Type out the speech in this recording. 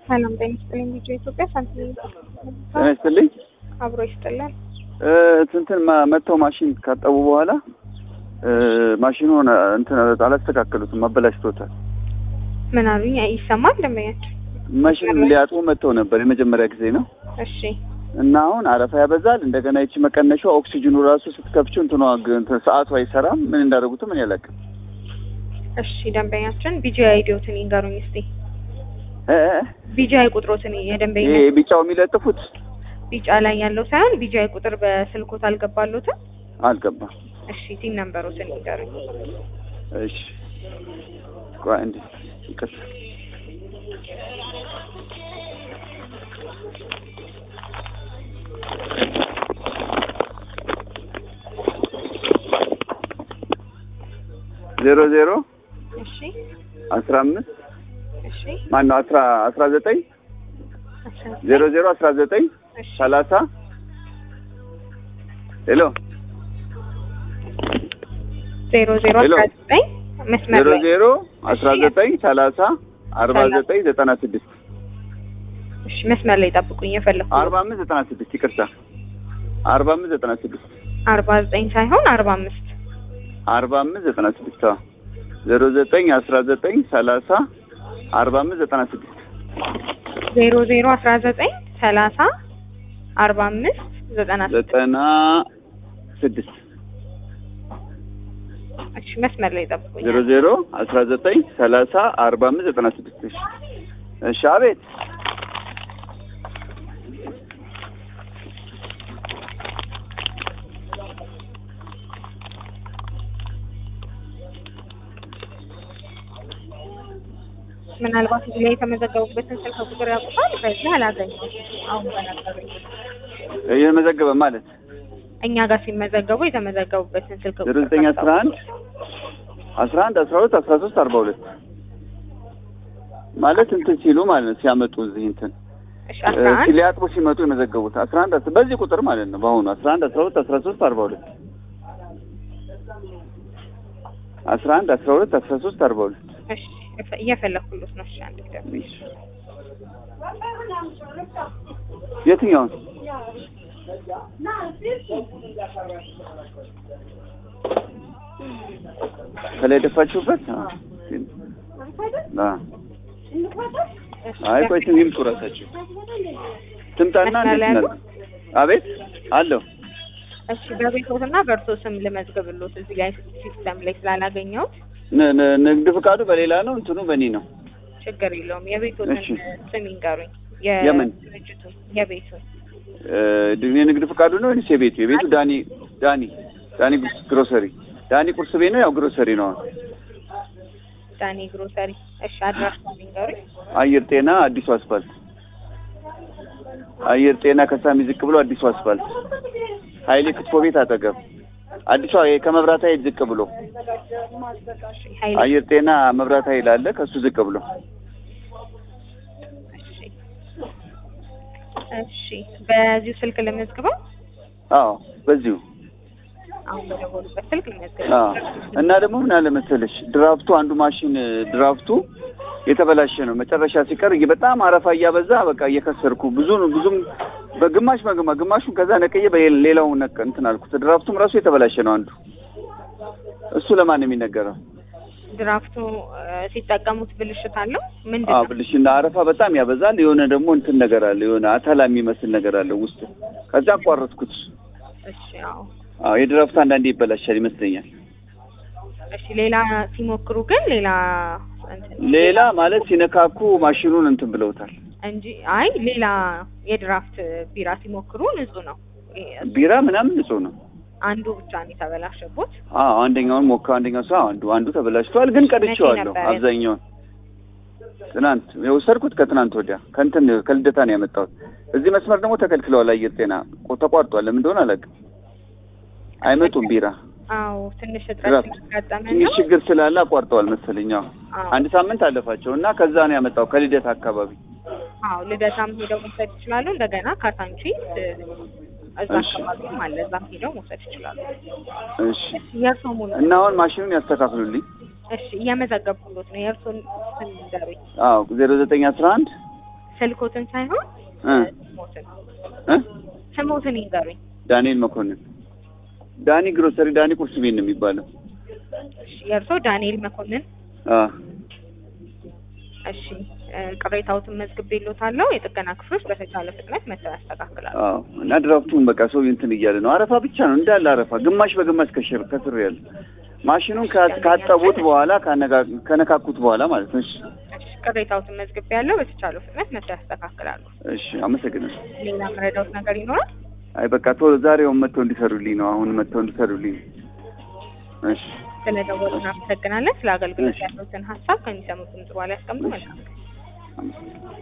ሰላም ጤና ይስጥልኝ። ልጆ ኢትዮጵያ ሳንቲም ጤና ይስጥልኝ። አብሮ ይስጥልን። እንትን መጥተው ማሽን ካጠቡ በኋላ ማሽኑን እንትን አላስተካከሉትም፣ አበላሽቶታል። ምን አሉኝ? ይሰማል ደንበኛቸው? ማሽን ሊያጥቡ መጥተው ነበር። የመጀመሪያ ጊዜ ነው እሺ እና አሁን አረፋ ያበዛል። እንደገና ይቺ መቀነሻው ኦክሲጅኑ ራሱ ስትከፍችው እንትኗ እንትን ሰዓቱ አይሰራም። ምን እንዳደረጉትም እኔ አላውቅም። እሺ ደንበኛችን ቢጂ አይዲዮትን ይንገሩኝ እስቲ። እ ቢጂ አይ ቁጥሮትን የደንበኛ ይሄ ቢጫው የሚለጥፉት ቢጫ ላይ ያለው ሳይሆን ቢጂ አይ ቁጥር በስልኮት አልገባሉትም? አልገባም። እሺ ቲም ነምበሮትን ይንገሩኝ። እሺ ቆይ እንዴ ይቅርታ ዜሮ ዜሮ እሺ አስራ አምስት እሺ ማነው አስራ አስራ ዘጠኝ አስራ ዜሮ ዜሮ አስራ ዘጠኝ እሺ ሰላሳ ሄሎ ዜሮ ዜሮ ሄሎ። አስራ ዘጠኝ መስመር ዜሮ ላይ ዜሮ አስራ ዘጠኝ ሰላሳ አርባ ዘጠኝ ዘጠና ስድስት እሺ መስመር ላይ ጠብቁኝ። የፈለኩ አርባ አምስት ዘጠና ስድስት ይቅርታ አርባ አምስት ዘጠና ስድስት አርባ ዘጠኝ ሳይሆን አርባ አምስት አርባ አምስት ዘጠና ስድስት አዎ ዜሮ ዘጠኝ አስራ ዘጠኝ ሰላሳ አርባ አምስት ዘጠና ስድስት ዜሮ ዜሮ አስራ ዘጠኝ ሰላሳ አርባ አምስት ዘጠና ስድስት ዘጠና ስድስት እሺ መስመር ላይ ጠብቁኝ። ዜሮ ዜሮ አስራ ዘጠኝ ሰላሳ አርባ አምስት ዘጠና ስድስት እሺ እሺ አቤት ምናልባት እዚህ ላይ የተመዘገቡበትን ስልክ ቁጥር ያውቁታል። በዚህ አላገኘሁም። አሁን በነበሩኝ እየመዘገበ ማለት እኛ ጋር ሲመዘገቡ የተመዘገቡበትን ስልክ ዜሮ ቁጥር ዘጠኝ አስራ አንድ አስራ አንድ አስራ ሁለት አስራ ሶስት አርባ ሁለት ማለት እንትን ሲሉ ማለት ነው ሲያመጡ እዚህ እንትን እሺ አስራ አንድ ሊያጥቡ ሲመጡ የመዘገቡት አስራ አንድ አስ- በዚህ ቁጥር ማለት ነው በአሁኑ አስራ አንድ አስራ ሁለት አስራ ሶስት አርባ ሁለት አስራ አንድ አስራ ሁለት አስራ ሶስት አርባ ሁለት እሺ እፈ- እየፈለኩሎት ነው። እሺ አንድ ጊዜ የትኛውን ከላይ ደፋችሁበት? አዎ። አዎ። እሺ፣ አይ ቆይ ትም ይምጡ እራሳቸው ትምጣና መስመር ላይ እንዴት አሉ? ነው? አቤት አለሁ። እሺ በቤቶትና በእርሶ ስም ልመዝግብሎት እዚህ ላይ ሲስተም ላይ ስላላገኘሁት ን- ን- ንግድ ፍቃዱ በሌላ ነው፣ እንትኑ በእኔ ነው። ችግር የለውም። የቤቶትን እሺ። ስም ይንገሩኝ። የምን? የድርጅቱ የቤቱን እ፣ የንግድ ፍቃዱ ነው ወይስ የቤቱ? የቤቱ ዳኒ ዳኒ ዳኒ ጉስ- ግሮሰሪ ዳኒ ቁርስ ቤት ነው፣ ያው ግሮሰሪ ነው። ዳኒ ግሮሰሪ። እሺ አድራሻውን ይንገሩኝ። አየር ጤና አዲሱ አስፋልት አየር ጤና ከሳሚ ዝቅ ብሎ አዲሱ አስፋልት ኃይሌ ክትፎ ቤት አጠገብ አዲሷ ይሄ ከመብራት ኃይል ዝቅ ብሎ ኃይሌ አየር ጤና መብራት ኃይል አለ ከሱ ዝቅ ብሎ እሺ እሺ በዚሁ ስልክ ልመዝግበው። አዎ በዚሁ አሁን በደወሉበት ስልክ ልመዝግበው። አዎ እና ደግሞ ምን አለ መሰለሽ ድራፍቱ አንዱ ማሽን ድራፍቱ የተበላሸ ነው። መጨረሻ ሲቀር እየ- በጣም አረፋ እያበዛ በቃ እየከሰርኩ ብዙ ብዙም በግማሽ በግማ ግማሹን ከዛ ነቅዬ በሌላው ነቅ እንትን አልኩት። ድራፍቱም ራሱ የተበላሸ ነው አንዱ። እሱ ለማን ነው የሚነገረው? ድራፍቱ እ፣ ሲጠቀሙት ብልሽት አለው ምንድን አዎ ነው? ብልሽና አረፋ በጣም ያበዛል። የሆነ ደግሞ እንትን ነገር አለ፣ የሆነ አተላ የሚመስል ነገር አለ ውስጡ። ከዛ አቋረጥኩት። እሺ አዎ አዎ የድራፍቱ አንዳንዴ ይበላሻል ይመስለኛል። እሺ ሌላ ሲሞክሩ ግን ሌላ እንትን ሌላ ማለት ሲነካኩ ማሽኑን እንትን ብለውታል። እንጂ አይ ሌላ የድራፍት ቢራ ሲሞክሩ ንጹህ ነው። ይሄ ቢራ ምናምን ንጹህ ነው። አንዱ ብቻ ነው የተበላሸቦት። አዎ አንደኛውን ሞካ አንደኛው ሰው አንዱ አንዱ ተበላሽቷል፣ ግን ቀድቼዋለሁ ነበር? አብዛኛውን። ትናንት የወሰድኩት ከትናንት ወዲያ ከእንትን ከልደታ ነው ያመጣሁት። እዚህ መስመር ደግሞ ተከልክለዋል። አየር ጤና ቆ- ተቋርጧል። ለምን እንደሆነ አላውቅም። አይመጡም ቢራ አዎ ትንሽ እጥረት ድራፍት ስላጋጠመን ትንሽ ነው። ችግር ስላለ አቋርጠዋል መሰለኝ። አዎ አዎ አንድ ሳምንት አለፋቸው እና ከዛ ነው ያመጣው ከልደታ አካባቢ። አዎ ልደታም ሄደው መውሰድ ይችላሉ። እንደገና ካሳንቺስ እ፣ እዛ እሺ። አካባቢም አለ። እዛም ሄደው መውሰድ ይችላሉ። እሺ የእርሶ ሙሉ እና አሁን ማሽኑን ያስተካክሉልኝ። እሺ እየመዘገብኩሎት ነው። የእርሶን ስም ንገሩኝ። አዎ ዜሮ ዘጠኝ አስራ አንድ ስልኮትን ሳይሆን እ ስሞትን እ ስሞትን ይንገሩኝ። ዳንኤል መኮንን ዳኒ ግሮሰሪ ዳኒ ቁርስ ቤት ነው የሚባለው። እሺ የእርስዎ ዳንኤል መኮንን። አ እሺ እ ቅሬታዎትን መዝግቤልዎታለሁ። የጥገና ክፍሎች በተቻለ ፍጥነት መጥተው ያስተካክላሉ። አዎ እና ድራፍቱን በቃ ሰው እንትን እያለ ነው። አረፋ ብቻ ነው እንዳለ አረፋ፣ ግማሽ በግማሽ ከሽር ከስር ያለ ማሽኑን ካ- ካጠቡት በኋላ ካነጋ- ከነካኩት በኋላ ማለት ነው። እሺ እሺ ቅሬታዎትን መዝግቤያለሁ። በተቻለ ፍጥነት መጥተው ያስተካክላሉ። እሺ፣ አመሰግናለሁ። ሌላ መረዳዎት ነገር ይኖራል? አይ በቃ ቶሎ ዛሬውን መጥተው እንዲሰሩልኝ ነው። አሁን መጥተው እንዲሰሩልኝ። እሺ ስለደወሉ እናመሰግናለን። ስለ አገልግሎት እሺ። ያሉትን ሀሳብ ከሚሰሙት ድምጽ በኋላ ያስቀምጡ። መልካም ቀን። አመሰግናለሁ።